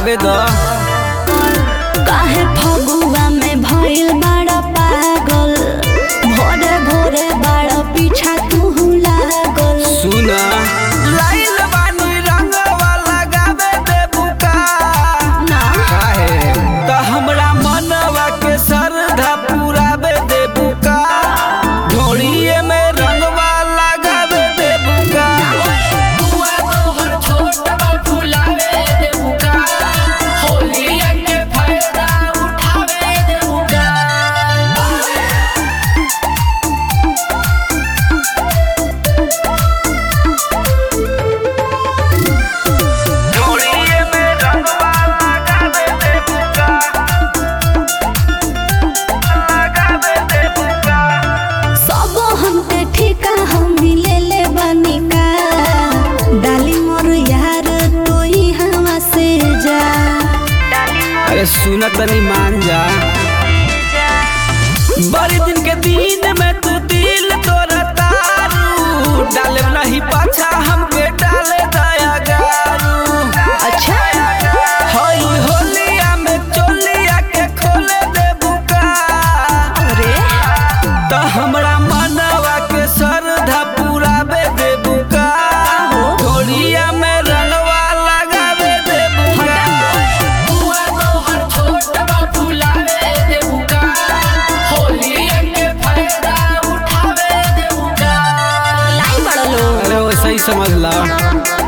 लगावे दो काहे फगुआ में भइल बड़ा पागल भोरे भोरे बड़ा पीछा तू लागल सुना लाइल बानी रंगवा लगावे दे बुका ना काहे त हमरा मनवा के श्रद्धा पुरावे दे बुका ढोड़िए में रंगवा लगावे दे बुका बुआ तोहर छोट बा फुलावे देबुका होलिया के फायदा उठावे देबुका ढोड़िए में रंगवा लगावे दे बुका लगावे दे बुका सब हमके ठिका हम ले ले बनी का डाली मोर यार तू ही हवा से जा अरे सुन तनी मान जा बड़े दिन के दिन में तू दिल तोरा तारू डाले नहीं पाछा हमके डाले दया गारू अच्छा हई होलिया में चोलिया के खोले दे बुका अरे त हमरा मनवा के श्रद्धा पुरावे दे बुका होलिया में रंगवा लगावे दे बुका बुआ तोहर छोट बा फुलावे देबुका होलिया के फायदा उठावे देबुका लाई बड़ा लो अरे वैसे ही समझ ला